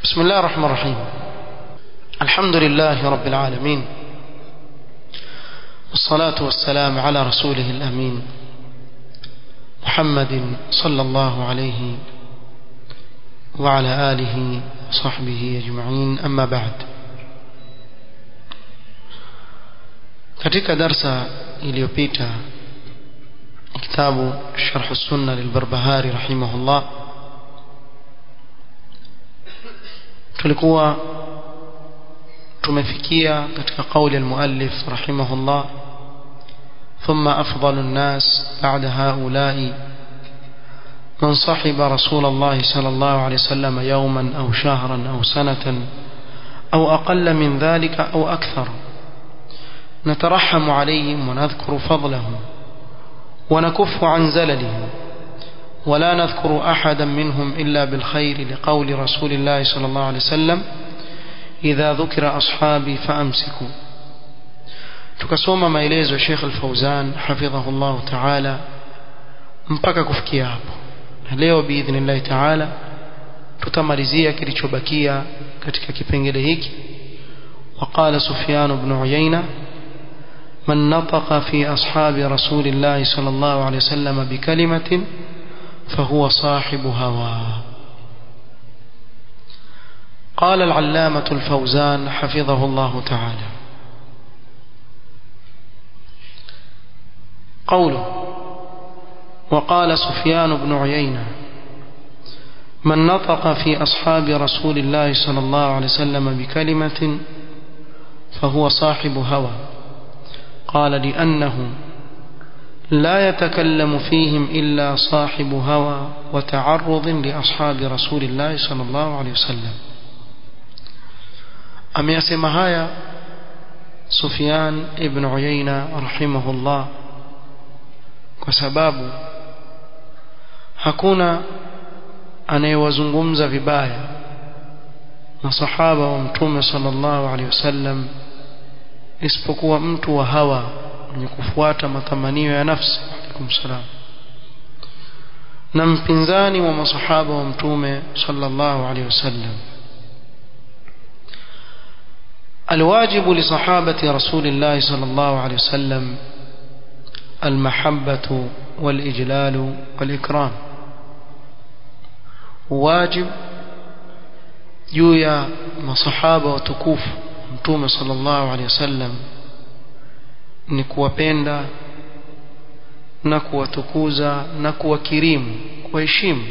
بسم الله الرحمن الرحيم الحمد لله رب العالمين والصلاة والسلام على رسوله الأمين محمد صلى الله عليه وعلى آله وصحبه أجمعين أما بعد katika darsa iliyopita kitabu sharh sunna lilbarbahari rahimahullah tulikuwa tumefikia katika kauli almuallif rahimahullah ثم أفضل الناس بعد هؤلاء من صحب رسول الله صلى الله عليه وسلم يوما أو شهرا أو سنة أو أقل من ذلك أو أكثر نترحم عليهم ونذكر فضلهم ونكف عن زللهم ولا نذكر أحدا منهم إلا بالخير لقول رسول الله صلى الله عليه وسلم إذا ذكر أصحابي فأمسكوا tukasoma maelezo ya Sheikh Al-Fauzan hafidhahullah ta'ala mpaka kufikia hapo na leo biidhnillah ta'ala tutamalizia kilichobakia katika kipengele hiki وقال سفيان بن عيينة من نطق في أصحاب رسول الله صلى الله عليه وسلم بكلمة فهو صاحب هوى قال العلامة الفوزان حفظه الله تعالى قوله وقال سفيان بن عيينة من نطق في أصحاب رسول الله صلى الله عليه وسلم بكلمة فهو صاحب هوى قال لأنه لا يتكلم فيهم إلا صاحب هوى وتعرض لأصحاب رسول الله صلى الله عليه وسلم أم يسمى هايا سفيان ابن عيينة رحمه الله وسباب hakuna anayewazungumza vibaya masahaba wa mtume sallallahu alaihi wasallam isipokuwa mtu wa hawa mwenye kufuata matamanio ya nafsi alaikum salam na mpinzani wa masahaba wa mtume sallallahu alaihi wasallam الواجب لصحابة رسول الله صلى الله عليه وسلم المحبة والإجلال والإكرام واجب juu ya masahaba watukufu mtume sallallahu alaihi wasallam ni kuwapenda na kuwatukuza na kuwakirimu kuwaheshimu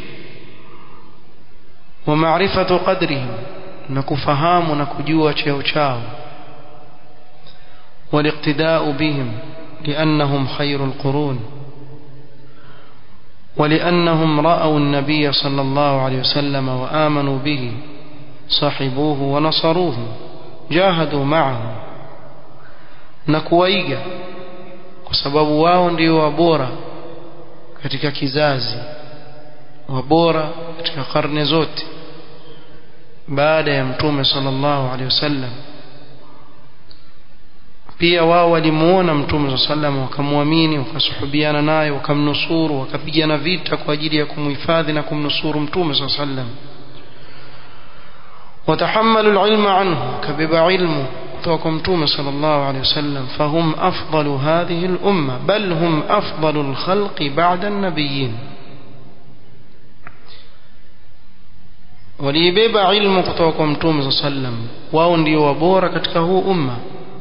wa maarifatu qadrihim na kufahamu na kujua cheo chao waliqtidau bihim liannahum khairul qurun ولأنهم رأوا النبي صلى الله عليه وسلم وآمنوا به صحبوه ونصروه جاهدوا معه نكويجا kwa sababu wao ndio wabora katika kizazi wabora katika karne zote baada ya mtume sallallahu alaihi wasallam pia wao walimuona mtume sallam wakamwamini wakasuhubiana naye wakamnusuru wakapigana vita kwa ajili ya kumhifadhi na kumnusuru mtume sallam وتحملوا العلم عنه كبب علمه توكم توم صلى الله عليه وسلم فهم أفضل هذه الأمة بل هم أفضل الخلق بعد النبيين waliibeba ilmu kutoka kwa mtume saa sallam wao ndio wabora katika huu umma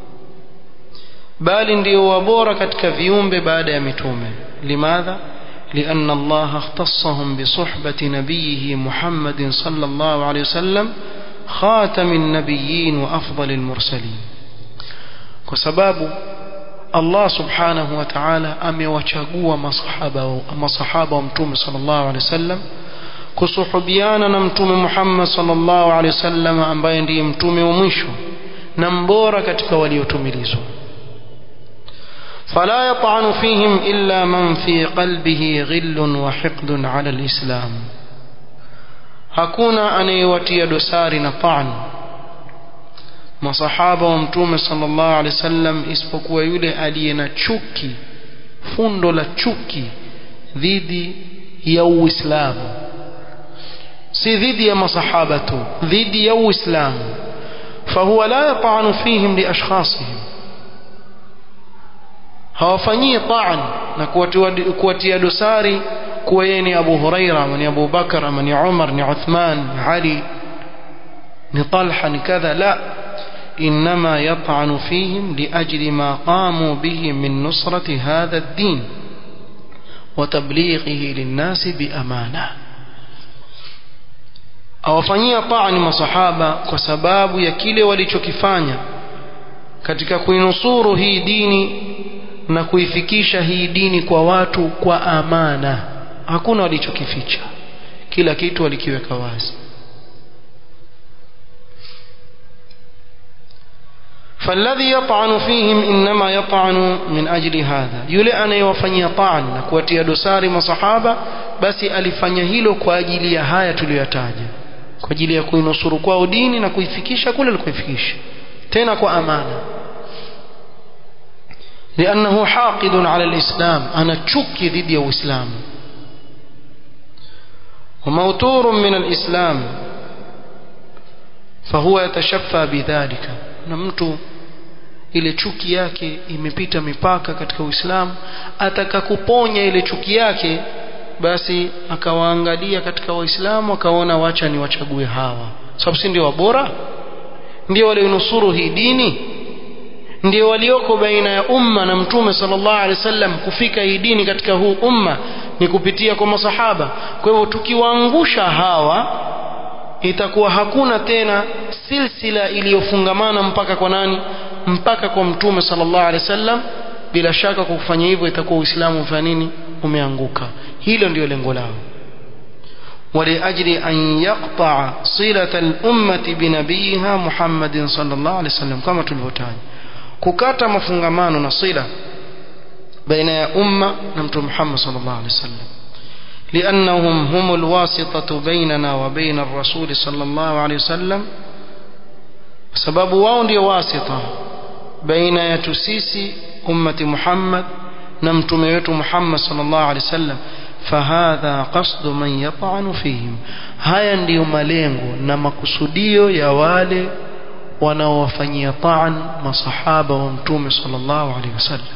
bali ndio wabora katika viumbe baada ya mitume limadha لأن الله اختصهم بصحبة نبيه محمد صلى الله عليه وسلم خاتم النبيين وأفضل المرسلين وسباب الله سبحانه وتعالى أمewachagua masahaba masahaba wa mtume sallallahu alaihi wasallam kusuhubiana na mtume Muhammad sallallahu alaihi wasallam ambaye ndiye mtume wa mwisho na mbora katika waliotumilizwa فلا يطعن فيهم إلا من في قلبه غل وحقد على الإسلام hakuna anayewatia dosari na taan masahaba wa mtume sallallahu alaihi wasallam isipokuwa yule aliye na chuki fundo la chuki dhidi ya uislamu si dhidi ya masahaba tu dhidi ya uislamu fahuwa la yata'anu fihim liashkhasihim hawafanyii taan na kuwatia dosari kuwa yeye ni Abu Huraira ama ni Abu Bakar ama ni Umar ni Uthman ni Ali ni Talha ni kadha la إنما يطعن فيهم لأجل ما قاموا به من نصرة هذا الدين وتبليغه للناس بأمانة awafanyia taani masahaba kwa sababu ya kile walichokifanya katika kuinusuru hii dini na kuifikisha hii dini kwa watu kwa amana hakuna walichokificha kila kitu walikiweka wazi فالذي يطعن فيهم إنما يطعن من أجل هذا يلي أنا يوفني طعن نكوتي دسار مصحابة بس alifanya hilo kwa ajili ya haya tuliyotaja kwa ajili ya kuinusuru kwao dini na kuifikisha kule alikoifikisha tena kwa amana لأنه حاقد على الإسلام أنا تشكي ضد الإسلام وموتور من الإسلام فهو يتشفى بذلك na mtu ile chuki yake imepita mipaka katika Uislamu ataka kuponya ile chuki yake basi akawaangalia katika waislamu akaona wacha ni wachague hawa sababu si ndio wabora ndio walionusuru hii dini ndio walioko baina ya umma na mtume sallallahu alaihi wasallam kufika hii dini katika huu umma ni kupitia kwa masahaba kwa hivyo tukiwaangusha hawa itakuwa hakuna tena silsila iliyofungamana mpaka kwa nani mpaka kwa mtume sallallahu alaihi wasallam bila shaka kwa kufanya hivyo itakuwa uislamu ufanya nini umeanguka hilo ndio lengo lao ولأجل أن يقطع صلة الأمة بنبيها محمد صلى الله عليه وسلم كما تلفتان ككاتا مفنغمان نصيلة بين يا أمة نمت محمد صلى الله عليه وسلم لأنهم هم الواسطة بيننا وبين الرسول صلى الله عليه وسلم سبب واو واسطة بين يتسيسي أمة محمد نمتم يتو محمد صلى الله عليه وسلم فهذا قصد من يطعن فيهم haya ndiyo malengo na makusudio ya wale wanaowafanyia taan masahaba wa mtume sallallahu alaihi wasallam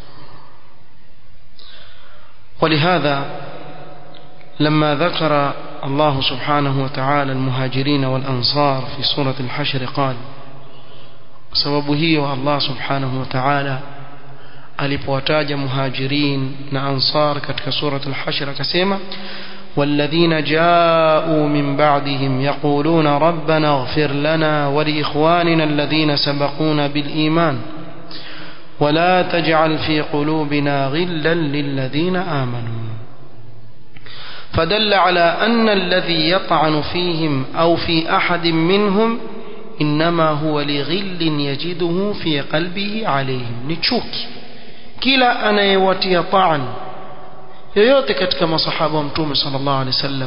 ولهذا لما ذكر الله سبحانه وتعالى المهاجرين والأنصار في سورة الحشر قال sababu hiyo Allah subhanahu wa ta'ala alipowataja muhajirin na ansar katika surat al-hashr akasema والذين جاءوا من بعدهم يقولون ربنا اغفر لنا ولإخواننا الذين سبقونا بالإيمان ولا تجعل في قلوبنا غلا للذين آمنوا فدل على أن الذي يطعن فيهم أو في أحد منهم إنما هو لغل يجده في قلبه عليهم نتشوكي kila anayewatia taan yoyote katika masahaba wa mtume sallallahu alaihi wasallam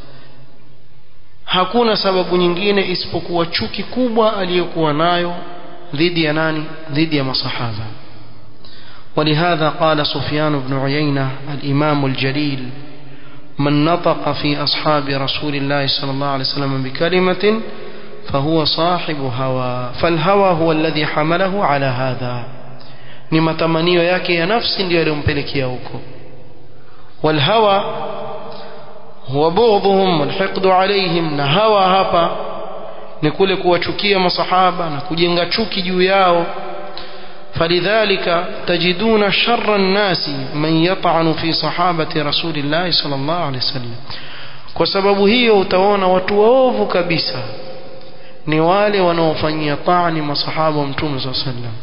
hakuna sababu nyingine isipokuwa chuki kubwa aliyokuwa nayo dhidi ya nani dhidi ya masahaba ولهذا قال سفيان بن عيينة الإمام الجليل من نطق في أصحاب رسول الله صلى الله عليه وسلم بكلمة فهو صاحب هوى فالهوى هو الذي حمله على هذا ni matamanio yake ya nafsi ndiyo yaliyompelekea huko walhawa huwa bughdhuhum walhiqdu alaihim na hawa hapa ni kule kuwachukia masahaba na kujenga chuki juu yao فلذلك تجدون شر الناس من يطعن في صحابة رسول الله صلى الله عليه وسلم kwa sababu hiyo utaona watu waovu kabisa ni wale wanaofanyia taani masahaba wa mtume صلى الله عليه وسلم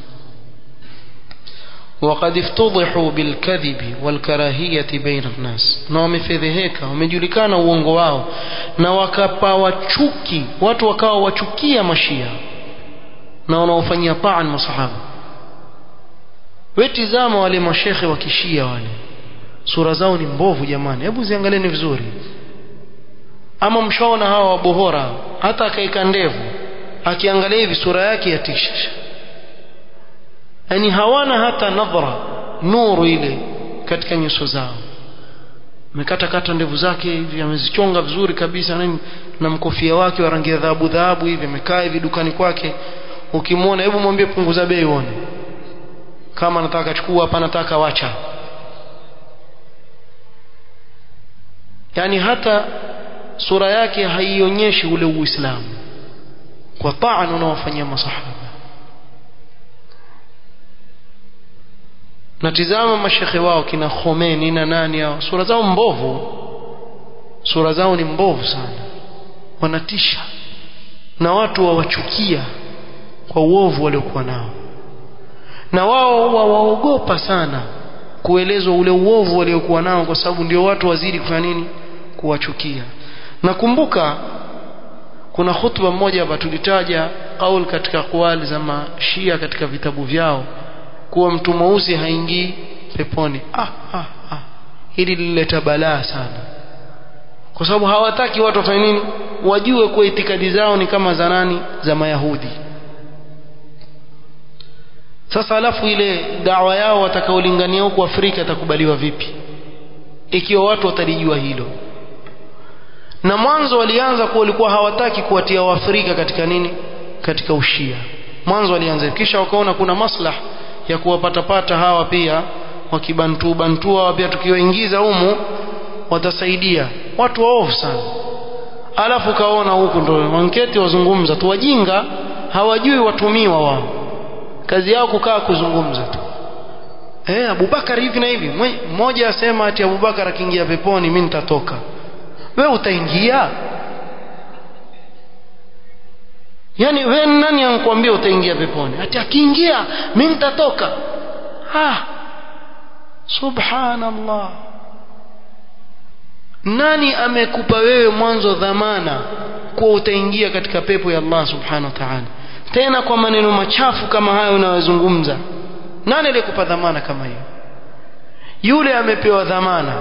وقد افتضحوا بالكذب والكراهية بين الناس na wamefedheheka wamejulikana uongo wao na wakapawa chuki watu wakawa wachukia mashia na wanaofanyia taan masahaba wetizama wale mashekhe wa kishia wale sura zao ni mbovu jamani hebu ziangalieni vizuri ama mshaona hawa wabohora hata akaika ndevu akiangalia hivi sura yake yatisha yani hawana hata nadhra nuru ile katika nyuso zao amekata kata ndevu zake hivi amezichonga vizuri kabisa nini na mkofia wake wa rangi ya dhahabu dhahabu hivi amekaa hivi dukani kwake ukimwona hebu mwambie punguza bei uone kama nataka chukua hapa nataka wacha yani hata sura yake haionyeshi ule uislamu kwa taan unaowafanyia masahaba natizama mashekhe wao kina Khomeini na nani hao sura zao mbovu sura zao ni mbovu sana wanatisha na watu wawachukia kwa uovu waliokuwa nao na wao wawaogopa sana kuelezwa ule uovu waliokuwa nao kwa sababu ndio watu wazidi kufanya nini kuwachukia nakumbuka kuna khutba moja hapa tulitaja kauli katika kwali za mashia katika vitabu vyao kuwa mtu mweusi haingii peponi ah, ah, ah. hili lilileta balaa sana kwa sababu hawataki watu wafanye nini wajue kuwa itikadi zao ni kama za nani za mayahudi sasa alafu ile dawa yao watakaolingania huku Afrika itakubaliwa vipi ikiwa watu watalijua hilo na mwanzo walianza kuwa walikuwa hawataki kuwatia waafrika katika nini katika ushia mwanzo walianza kisha wakaona kuna maslah ya kuwapatapata hawa pia wakibantu bantu hawa pia tukiwaingiza humu watasaidia watu waovu sana alafu kaona huku ndo manketi wazungumza tu wajinga hawajui watumiwa wao kazi yao kukaa kuzungumza tu eh Abubakar hivi na hivi mmoja asema ati Abubakar akiingia peponi mimi nitatoka wewe utaingia yani wewe nani anakuambia utaingia peponi ati akiingia mimi nitatoka ah subhanallah nani amekupa wewe mwanzo dhamana kuwa utaingia katika pepo ya Allah subhanahu wa ta'ala tena kwa maneno machafu kama hayo unayozungumza nani aliyekupa dhamana kama hiyo yule amepewa dhamana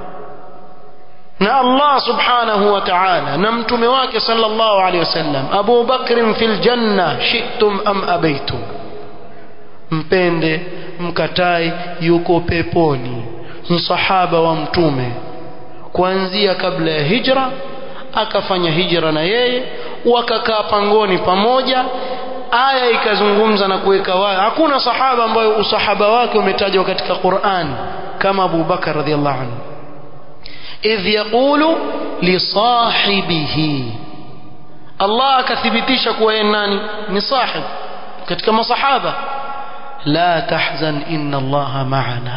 na Allah subhanahu wa ta'ala na mtume wake sallallahu alaihi wasallam Abu Bakr fil janna shi'tum am abaitum mpende mkatai yuko peponi msahaba wa mtume kuanzia kabla ya hijra akafanya hijra na yeye wakakaa pangoni pamoja aya ikazungumza na kuweka wazi hakuna sahaba ambayo usahaba wake umetajwa katika Qur'an kama Abu Bakar radhiallahu anhu idh yaqulu li sahibihi Allah akathibitisha kuwa yeye nani ni sahib katika masahaba la tahzan inna Allah ma'ana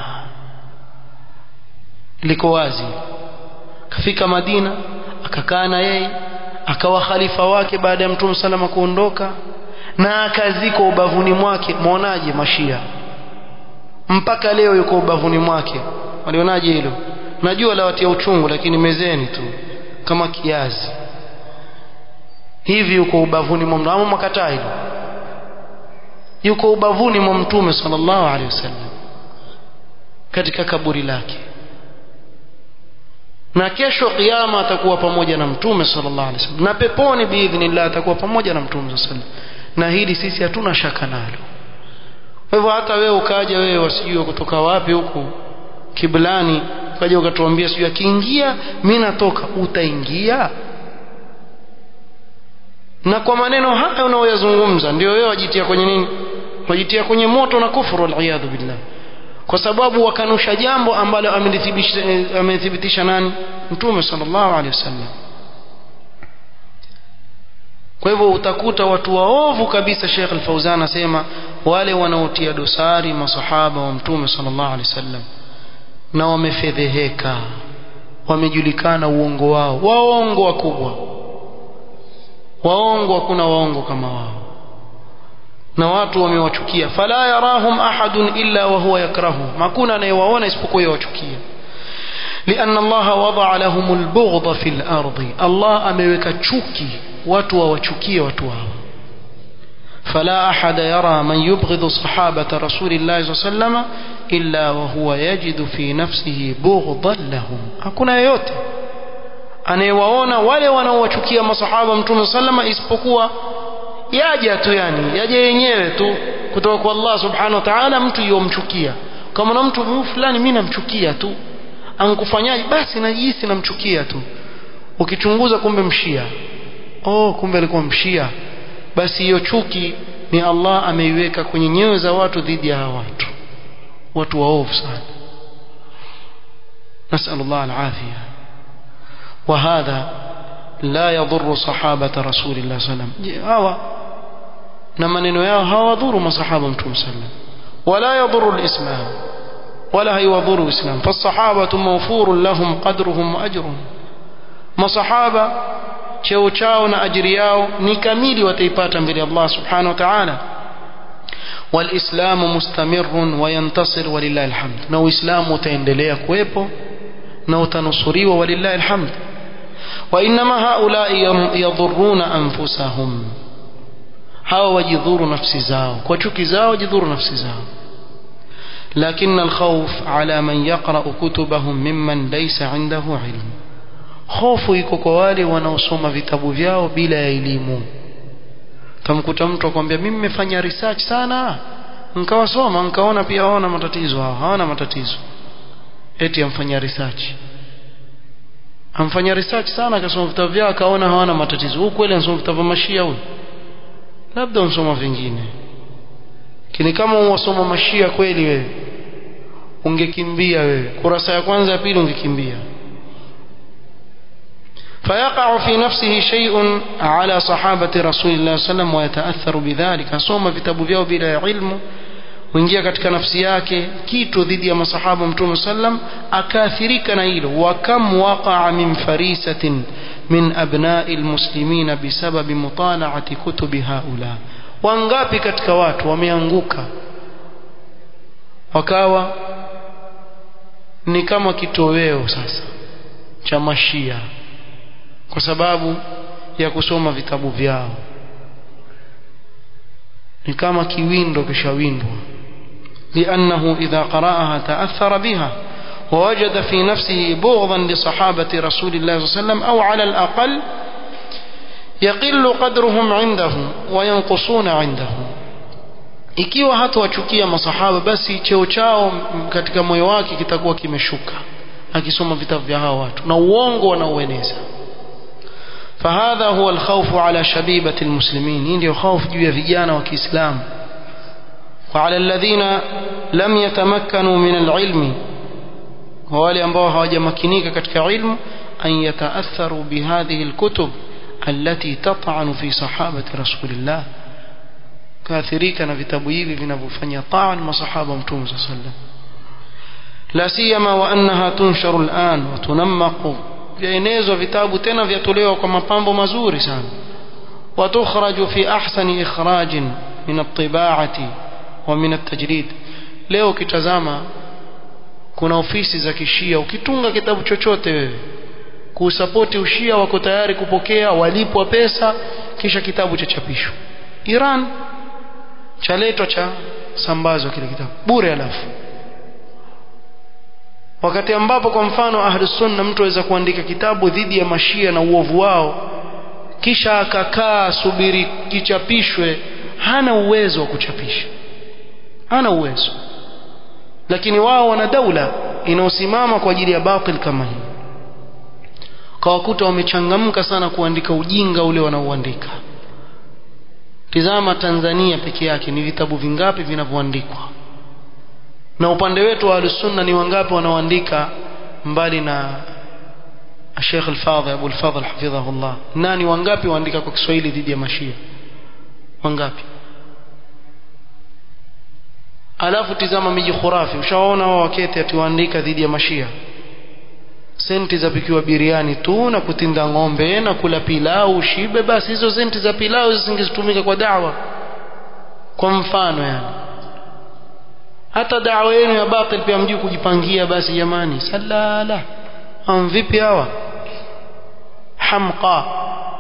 liko wazi kafika Madina akakaa na yeye akawa khalifa wake baada ya Mtume salama kuondoka na akazikwa ubavuni mwake muonaje mashia mpaka leo yuko ubavuni mwake walionaje hilo najua la watia uchungu lakini mezeni tu kama kiazi hivi yuko ubavuni mwa mtume makataa hilo yuko ubavuni mwa mtume sallallahu alaihi wasallam katika kaburi lake na kesho kiyama atakuwa pamoja na mtume sallallahu alaihi wasallam na peponi biidhnillah atakuwa pamoja na mtume sallallahu alaihi wasallam na hili sisi hatuna shaka nalo kwa hivyo hata wewe ukaja wewe wasijue kutoka wapi huku kiblani ukaja ukatuambia sijui akiingia mimi natoka utaingia na kwa maneno haya unaoyazungumza ndio wewe wajitia kwenye nini wajitia kwenye moto na kufuru waliyadhu billah kwa sababu wakanusha jambo ambalo amelithibitisha amethibitisha nani mtume sallallahu alaihi wasallam kwa hivyo utakuta watu waovu kabisa Sheikh Al-Fauzan asema wale wanaotia dosari masahaba wa mtume sallallahu alaihi wasallam na wamefedheheka wamejulikana uongo wao waongo wakubwa waongo hakuna waongo kama wao na watu wamewachukia fala yarahum ahadun illa wa huwa yakrahu hakuna anayewaona isipokuwa yawachukia لأن الله وضع لهم البغض في الأرض الله أمريكا تشوكي watu wawachukie watu hao فلا أحد يرى من يبغض صحابة رسول الله صلى الله عليه وسلم إلا وهو يجد في نفسه بغضا لهم hakuna yeyote anayewaona wale wanaowachukia masahaba mtume sallama isipokuwa yaja tu yani yaje yenyewe tu kutoka kwa Allah subhanahu wa ta'ala mtu yomchukia kama na mtu fulani mimi namchukia tu ankufanyaje basi najihisi namchukia tu ukichunguza kumbe mshia oh kumbe alikuwa mshia basi hiyo chuki ni Allah ameiweka kwenye nyoyo za watu dhidi ya hawa watu watu waovu sana نسأل الله العافية وهذا لا يضر صحابة رسول الله صلى الله عليه وسلم هوا نما نينو yao hawadhuru masahaba mtume sallam ولا يضر الإسلام ولا يضر الإسلام فالصحابة موفور لهم قدرهم وأجرهم masahaba cheo chao na ajiri yao ni kamili wataipata mbele Allah subhanahu wa ta'ala walislamu mustamirun wayantasir walillahi alhamd na uislamu utaendelea kuwepo na utanusuriwa walillahi alhamd wa inma haula yadhurruna anfusahum hawa wajidhuru nafsi zao kwa chuki zao wajidhuru nafsi zao لكن الخوف على من يقرأ كتبهم ممن ليس عنده علم hofu iko kwa wale wanaosoma vitabu vyao bila ya elimu tamkuta mtu akwambia mimi nimefanya research sana nkawasoma nkaona pia hawana matatizo hao hawana matatizo eti amfanya research amfanya research sana akasoma vitabu vyao akaona hawana matatizo huyu kweli anasoma vitabu mashia huyu labda unsoma vingine lakini kama unasoma mashia kweli wewe ungekimbia wewe kurasa ya kwanza ya pili ungekimbia فيقع في نفسه شيء على صحابة رسول الله صلى الله عليه وسلم ويتأثر بذلك asoma vitabu vyao bila ya ilmu huingia katika nafsi yake kitu dhidi ya masahaba mtume sallam akaathirika na hilo wa kam waqa'a min farisatin min abna'i almuslimina bisababi mutala'ati kutubi haula wangapi katika watu wameanguka wakawa ni kama kitoweo sasa cha mashia kwa sababu ya kusoma vitabu vyao ni kama kiwindo kishawindwa لأنه إذا قرأها تأثر بها ووجد في نفسه بغضا لصحابة رسول الله صلى الله عليه وسلم أو على الأقل يقل قدرهم عنده وينقصون عنده ikiwa hatawachukia masahaba basi cheo chao katika moyo wake kitakuwa kimeshuka akisoma vitabu vya hawa watu na uongo wanaoeneza فهذا هو الخوف على شبيبة المسلمين ndio خوف juu ya vijana wa Kiislamu وعلى الذين لم يتمكنوا من العلم wale ambao hawajamakinika katika ilmu an yataatharu bihadhihi alkutub allati tat'anu fi sahabati rasulillah kaathirika na vitabu hivi vinavyofanya taan masahaba mtume sallallahu alaihi wasallam la siyama wa annaha tunsharu al'an wa tunammaqu vyaenezwa vitabu tena vyatolewa kwa mapambo mazuri sana watukhraju fi ahsani ikhrajin min at-tibaati wa min at-tajrid leo kitazama kuna ofisi za kishia ukitunga kitabu chochote wewe kusapoti ushia wako tayari kupokea walipwa pesa kisha kitabu cha chapisho Iran chaletwa cha sambazwa kile kitabu bure alafu wakati ambapo kwa mfano ahlus sunna mtu aweza kuandika kitabu dhidi ya mashia na uovu wao kisha akakaa subiri kichapishwe hana uwezo wa kuchapisha hana uwezo lakini wao wana daula inayosimama kwa ajili ya batil kama hii kawakuta wamechangamka sana kuandika ujinga ule wanaoandika tizama Tanzania peke yake ni vitabu vingapi vinavyoandikwa na upande wetu wa sunna ni wangapi wanaoandika mbali na Sheikh Al-Fadhil Abu Al-Fadhil hafidhahullah nani wangapi waandika kwa Kiswahili dhidi ya mashia wangapi alafu tizama miji khurafi ushaona wao waketi atiwaandika dhidi ya mashia senti za pikiwa biriani tu na kutinda ng'ombe na kula pilau shibe basi hizo senti za pilau zisingezitumika kwa dawa kwa mfano yani hata dawa yenu ya batil pia mjui kujipangia basi jamani salala am vipi hawa hamqa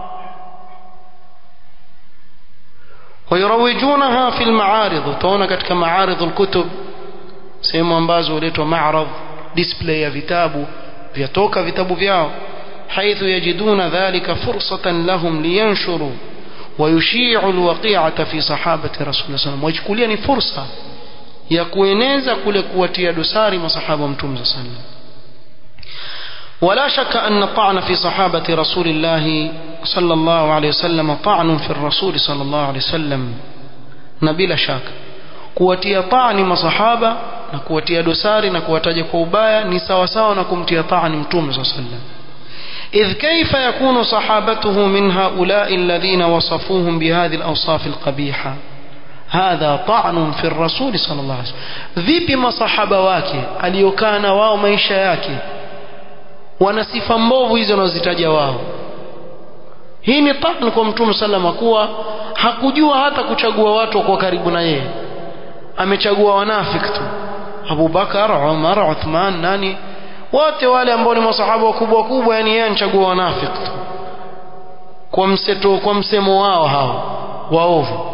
ويروجونها في المعارض utaona katika معارض الكتب sehemu ambazo huletwa ma'rad display ya vitabu vyatoka vitabu vyao حيث يجدون ذلك فرصة لهم لينشروا ويشيعوا الوقيعة في صحابة رسول الله صلى الله عليه وسلم ويجكوليا ni fursa ya kueneza kule kuwatia dosari masahaba mtume sallallahu ولا شك أن الطعن في صحابة رسول الله صلى الله عليه وسلم طعن في الرسول صلى الله عليه وسلم نبيل شك kuwatia taani masahaba na kuwatia dosari na kuwataja kwa ubaya ni sawa sawa na kumtia taani mtume saa sallam إذ كيف يكون صحابته من هؤلاء الذين وصفوهم بهذه الأوصاف القبيحة هذا طعن في الرسول صلى الله عليه وسلم vipi masahaba wake aliokana wao maisha yake wana sifa mbovu hizo wanazitaja wao hii ni taan kwa mtume salama kuwa hakujua hata kuchagua watu kwa karibu na yeye amechagua wanafik tu abubakar umar uthman nani wote wale ambao ni masahaba wakubwa wakubwa yani yeye anachagua wanafik tu kwa mseto kwa msemo wao hao waovu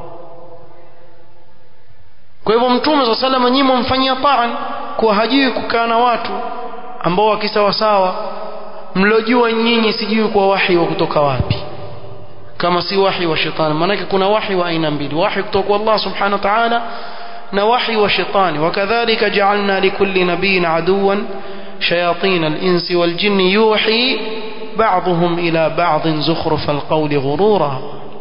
kwa hivyo mtume saa salama nyinyi mfanyia taan kuwa hajui kukaa na watu ambao wakisawasawa mlojua nyinyi sijui kwa wahi wa kutoka wapi kama si wahi wa shetani maanake kuna wahi wa aina mbili wahi kutoka kwa Allah subhanahu wa ta'ala na wahi wa shetani wakadhalika ja'alna likulli nabiyyin aduwan shayatin al-insi wal jinni yuhi ba'dhum ila ba'd zukhruf al-qawli ghurura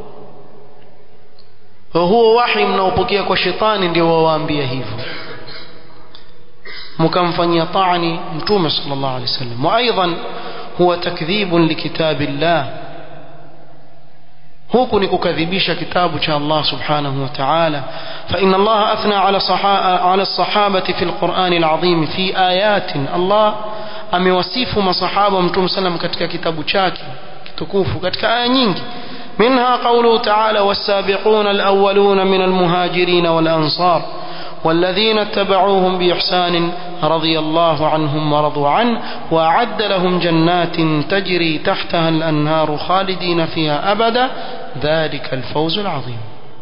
huo wahi mnaopokea kwa shetani ndio wawaambia hivyo mkamfanyia taani mtume sallallahu alaihi wasallam wa aidan huwa takdhibun likitabillah huku ni kukadhibisha kitabu cha Allah subhanahu wa ta'ala fa inna Allah athna ala sahaa ala sahabati fi alquran alazim fi ayatin Allah amewasifu masahaba wa mtume sallam katika kitabu chake kitukufu katika aya nyingi منها قوله تعالى والسابقون الأولون من المهاجرين والأنصار والذين اتبعوهم بإحسان رضي الله عنهم ورضوا عنه وأعد لهم جنات تجري تحتها الأنهار خالدين فيها أبدا ذلك الفوز العظيم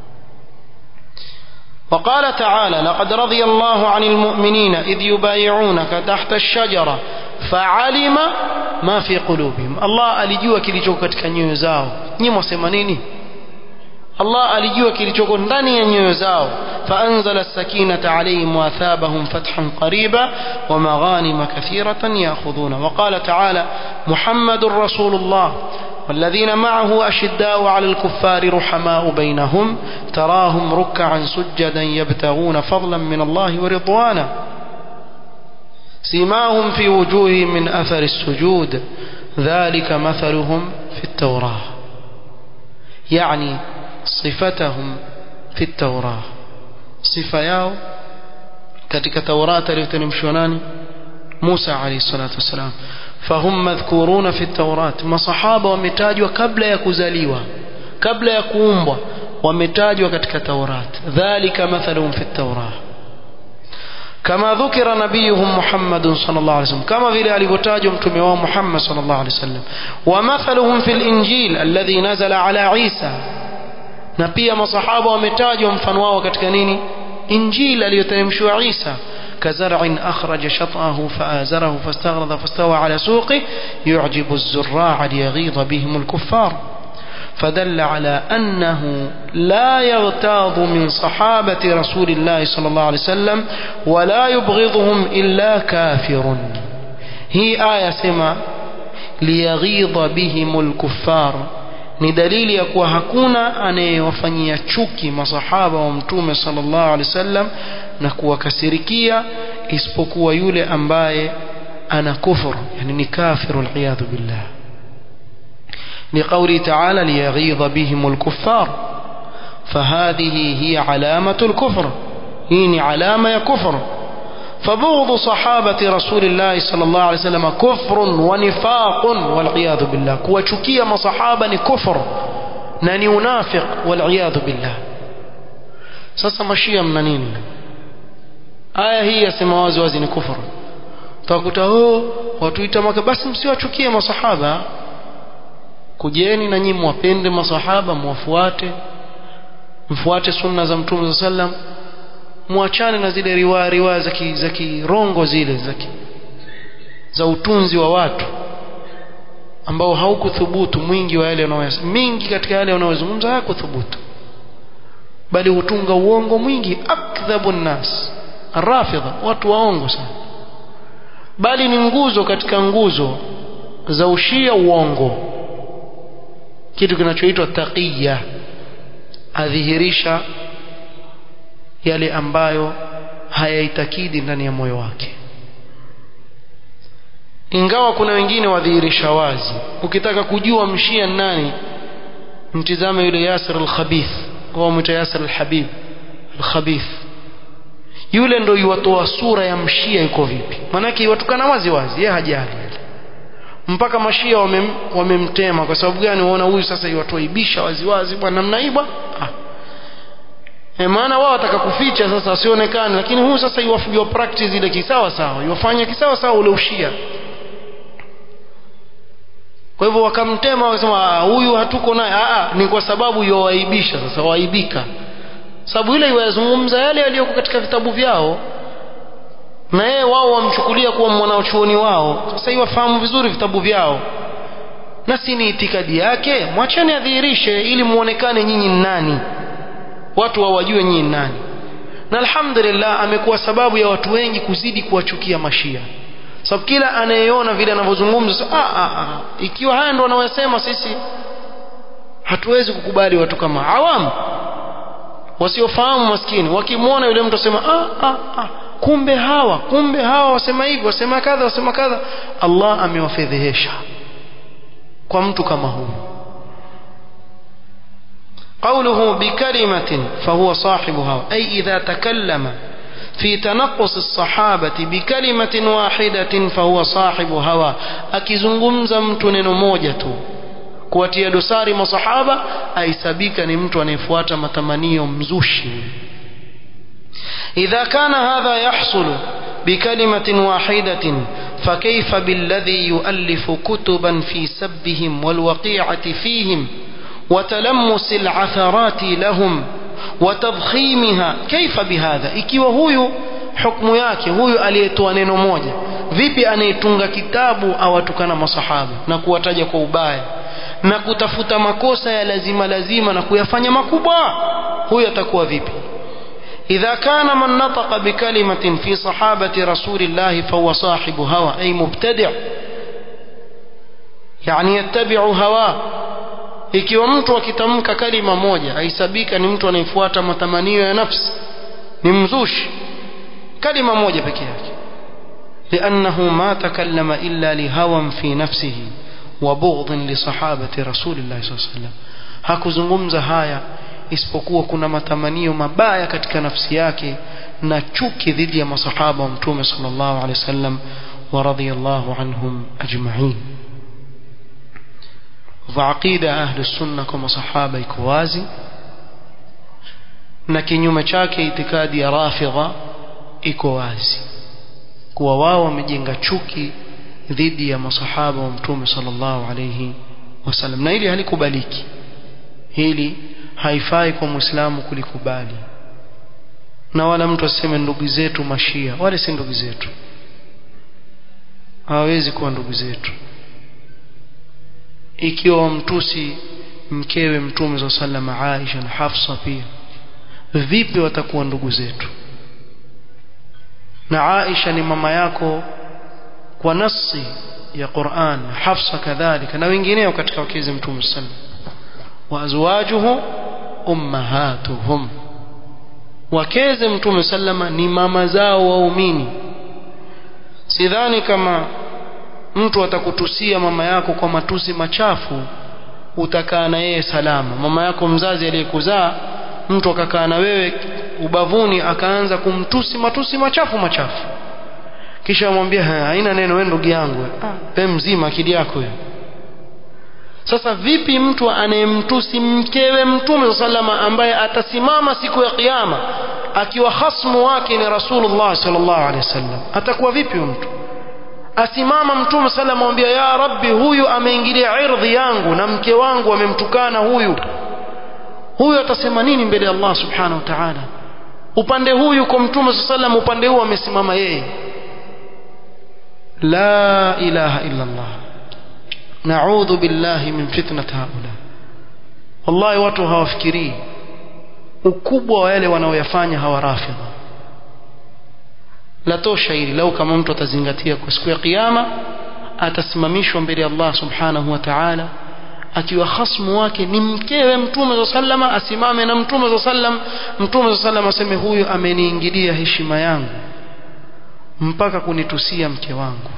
وقال تعالى لقد رضي الله عن المؤمنين إذ يبايعونك تحت الشجرة فعلم ما في قلوبهم الله alijua kilichoko katika nyoyo zao nyinyi mwasema nini Allah alijua kilichoko ndani ya nyoyo zao فأنزل السكينة عليهم وأثابهم فتحا قريبا ومغانم كثيرة يأخذون وقال تعالى محمد رسول الله والذين معه أشداء على الكفار رحماء بينهم تراهم ركعا سجدا يبتغون فضلا من الله ورضوانا سيماهم في وجوههم من أثر السجود ذلك مثلهم في التوراة يعني صفتهم في التوراة صفة yao katika Taurata aliyoteremshwa nani Musa alayhi salatu wasalam fahum madhkuruna fi Taurat masahaba wametajwa kabla ya kuzaliwa kabla ya kuumbwa wametajwa katika Taurat dhalika mathaluhum fi Taurat كما ذكر نبيهم محمد صلى الله عليه وسلم كما vile alivyotajwa mtume wao Muhammad صلى الله عليه وسلم ومثلهم في الإنجيل الذي نزل على عيسى na pia masahaba wametajwa mfano wao katika nini injili aliyoteremshwa Isa كزرع أخرج شطأه فآزره فاستغلظ فاستوى على سوقه يعجب الزراع ليغيظ بهم الكفار فدل على أنه لا يغتاظ من صحابة رسول الله صلى الله عليه وسلم ولا يبغضهم إلا كافر هي آية سما ليغيظ بهم الكفار ni dalili ya kuwa hakuna anayewafanyia chuki masahaba wa mtume sallallahu alaihi wasallam na kuwakasirikia isipokuwa yule ambaye ana kufur yani ni kafiru aliyadhu billah لقوله تعالى ليغيظ بهم الكفار فهذه هي علامة الكفر هي علامة يا كفر فبغض صحابة رسول الله صلى الله عليه وسلم كفر ونفاق والعياذ بالله كوشكية ما صحابة كفر ناني منافق والعياذ بالله sasa mashia mna nini aya hii yasema wazi wazi ni kufuru utakuta oh watuita maka basi msiwachukie masahaba kujeni na nyinyi mwapende masahaba mwafuate mfuate sunna za mtume sallam muachane na zile riwaya riwaya za za kirongo zile za za utunzi wa watu ambao haukuthubutu mwingi wa yale wanayosema mingi katika yale wanayozungumza hayakuthubutu bali hutunga uongo mwingi akdhabu nnas rafidha watu waongo sana bali ni nguzo katika nguzo za ushia uongo kitu kinachoitwa taqiya adhihirisha yale ambayo hayaitakidi ndani ya moyo wake ingawa kuna wengine wadhihirisha wazi ukitaka kujua mshia nani mtizame yule Yasir al-Khabith au mwita Yasir al-Habib al-Khabith yule ndo yuwatoa sura ya mshia yuko vipi manake iwatukana wazi wazi yeye hajali mpaka mashia wamem, wamemtema kwa sababu gani waona huyu sasa iwatoaibisha wazi wazi bwana namna hii bwana ah. e maana wao wataka kuficha sasa asionekane lakini huyu sasa iwafujwa practice ile kisawa sawa iwafanya kisawa sawa ule ushia kwa hivyo wakamtema wakasema huyu hatuko naye ni kwa sababu yowaibisha sasa waibika sababu ile iwazungumza yale yaliyoko katika vitabu vyao na yeye wao wamchukulia kuwa mwanachuoni wao sasa hiyo wafahamu vizuri vitabu vyao na si ni itikadi yake mwacheni adhihirishe ili muonekane nyinyi nani watu wawajue nyinyi nani na alhamdulillah amekuwa sababu ya watu wengi kuzidi kuwachukia mashia sababu kila anayeona vile anavyozungumza ah, ah, ah. ikiwa haya ndo wanayosema sisi hatuwezi kukubali watu kama awamu wasiofahamu maskini wakimwona yule mtu asema ah, ah, ah. kumbe hawa kumbe hawa wasema hivi wasema kadha wasema kadha Allah amewafedhehesha kwa mtu kama huyu قوله بكلمة فهو صاحبها أي إذا تكلم في تنقص الصحابة بكلمة واحدة فهو صاحب هوى akizungumza mtu neno moja tu kuwatia dosari masahaba aisabika ni mtu anayefuata matamanio mzushi إذا كان هذا يحصل بكلمة واحدة فكيف بالذي يؤلف كتبا في سبهم والوقيعة فيهم وتلمس العثرات لهم وتضخيمها كيف بهذا ikiwa huyu hukumu yake huyu aliyetoa neno moja vipi anayetunga kitabu awatukana masahaba na kuwataja kwa ubaya na kutafuta makosa ya lazima lazima na kuyafanya makubwa huyu atakuwa vipi إذا كان من نطق بكلمة في صحابة رسول الله فهو صاحب هوى أي مبتدع يعني يتبع هواه ikiwa mtu akitamka kalima moja aisabika ni mtu anayefuata matamanio ya nafsi ni mzushi kalima moja peke yake لأنه ما تكلم إلا لهوى في نفسه وبغض لصحابة رسول الله صلى الله عليه وسلم hakuzungumza haya isipokuwa kuna matamanio mabaya katika nafsi yake na chuki dhidi ya masahaba wa mtume sallallahu alaihi wasallam wa radiyallahu anhum ajma'in وعقيدة أهل السنة كما صحابة كوازي na kinyume chake itikadi ya rafidha iko wazi kuwa wao wamejenga chuki dhidi ya masahaba wa mtume sallallahu alayhi wasallam na hili halikubaliki hili haifai kwa muislamu kulikubali na wala mtu aseme ndugu zetu mashia wale si ndugu zetu hawawezi kuwa ndugu zetu ikiwa wamtusi mkewe mtume za salama Aisha na Hafsa pia vipi watakuwa ndugu zetu na Aisha ni mama yako kwa nasi ya Qur'an Hafsa kadhalika na wengineo katika wakezi mtume sallam wa azwajuhu ummahatuhum wakeze mtume sallama ni mama zao waumini sidhani kama mtu atakutusia mama yako kwa matusi machafu utakaa na yeye salama mama yako mzazi aliyekuzaa mtu akakaa na wewe ubavuni akaanza kumtusi matusi machafu machafu kisha amwambia haina neno wewe ndugu yangu ah, pe mzima akili yako hiyo sasa vipi mtu anayemtusi mkewe mtume sallama ambaye atasimama siku ya kiyama akiwa hasmu wake ni rasulullah sallallahu alaihi wasallam atakuwa vipi mtu asimama mtume sala amwambia ya rabbi huyu ameingilia irdhi yangu na mke wangu amemtukana huyu huyu atasema nini mbele ya Allah subhanahu wa ta'ala upande huyu kwa mtume sallam upande huu amesimama yeye la ilaha illa Allah na'udhu billahi min fitnati haula wallahi watu hawafikirii ukubwa wa yale wanaoyafanya hawa rafidha la tosha hili lau kama mtu atazingatia kwa siku ya kiyama atasimamishwa mbele ya Allah subhanahu wa ta'ala akiwa khasmu wake ni mkewe mtume za sallama asimame na mtume za sallam mtume za sallam aseme huyu ameniingilia heshima yangu mpaka kunitusia mke wangu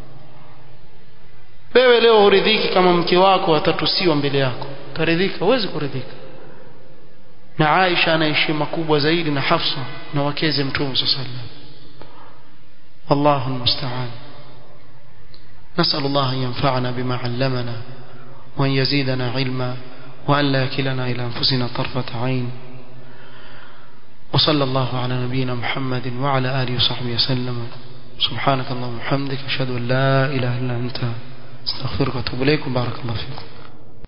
wewe leo huridhiki kama mke wako atatusiwa mbele yako utaridhika huwezi kuridhika na Aisha ana heshima kubwa zaidi na Hafsa na wakeze mtume صلى الله عليه وسلم والله المستعان نسأل الله أن ينفعنا بما علمنا وأن يزيدنا علما وأن لا يكلنا إلى أنفسنا طرفة عين وصلى الله على نبينا محمد وعلى آله وصحبه وسلم سبحانك اللهم وبحمدك أشهد أن لا إله إلا أنت استغفرك واتوب إليك بارك الله فيكم